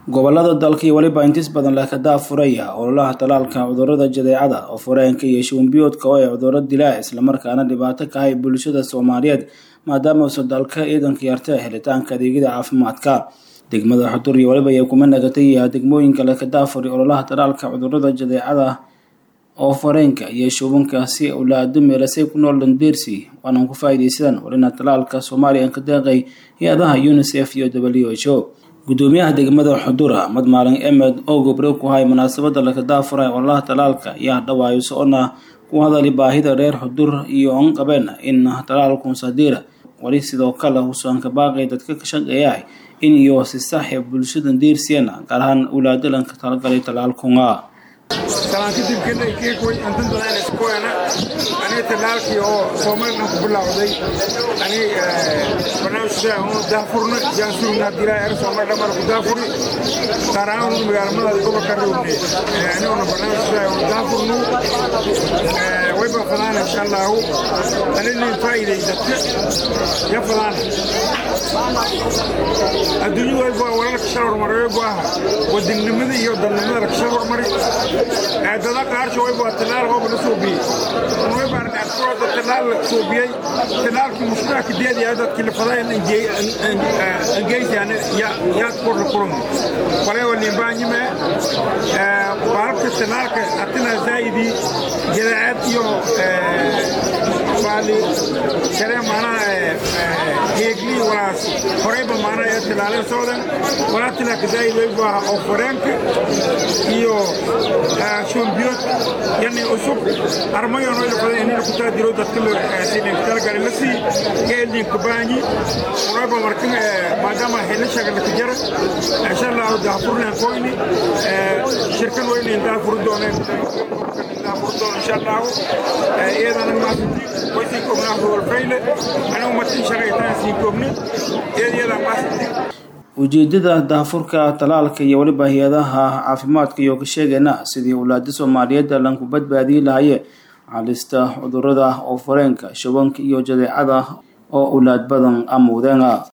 gobolada dalka iyo weliba intiis badan leh kadaa furaya ololaha talaalka cudurada jadeecada oo fureenka iyo shubanbiyoodka oo ay cuduro dilaa islamarkaana dhibaato ka hay bulshada soomaaliyeed maadaama uusan dalka ciidanka yarta helitaanka adeegyada caafimaadka degmada xudur iyo weliba ay kuma nagatay degmooyinka leh kadaa furay ololaha talaalka cudurada jadeecada oo fareenka iyo shubanka si ulaado meelasay ku nool dandeersi waanan ku faa'iidaysadaan walina talaalka soomaaliya ka deeqay hay-adaha unicef iyo w h o gudoomiyaha degmada xudura mad maalin emed oo gobre ku hay munaasabada lakadaafuray ololaha talaalka ayaa dhawaayo socona ku hadali baahida reer xudur iyo on qabeen in talaalku sadiira wali sidoo kale husan ka baaqay dadka ka shaqeeya in iyo si saaxiib bulshada deersiyana gaar ahaan ulaadalanka talagalay talaalkunga talaan kadib keekoy antan badan iskoana aniga talaalkii oo soomaalina ku bilowday ani barnaamijka oo daafurna jaansurna dilaa er soomaal dhamar ku daafuri gaar ahaan magaalamada gobolka rawne aniguna barnaamijka oo daafurnu way ba fadaan insha allahu anina faa'iiday dadka ya fadaan adduunyadu way baa wararka shal hormaray baa wadannimada iyo dadnimada la shal hormaray dada qaarka way baa talaal hoob la soo biyey way baa dhacdo talaal la soo biyey talaalkii mushkilada kadeed ya dadkii la faday in angeysi ana ya ya kor la kurum walay wali baanyime baalka talaalka atina zaidi jiraad iyo bali kare mana heegli walaas horeyba mana ee talaalin soodan walaa talaalka zaidi way baa oo foreenka iyo شومبيوت يعني أسوق أرمي أنا اللي فضي إني كنت أديرو دكتور سينك تلقى لسي قال لي كباني ورابع مركم ما دام هنا شغل تجارة إن شاء الله دافور لنا كويني شركة وين دافور دونه دافور دون إن شاء الله إذا أنا ما في ويسيكم نحو الفيلة أنا ومتين شغيتان سيكمني إذا أنا ما ujeedada daafurka talaalka iyo weliba hay-adaha caafimaadka iyo ka sheegayna sidii ulaada soomaaliyeed lanku badbaadiyi lahaye halista cudurada oo fareenka shubanka iyo jadeecada oo ulaad badan amuudeenga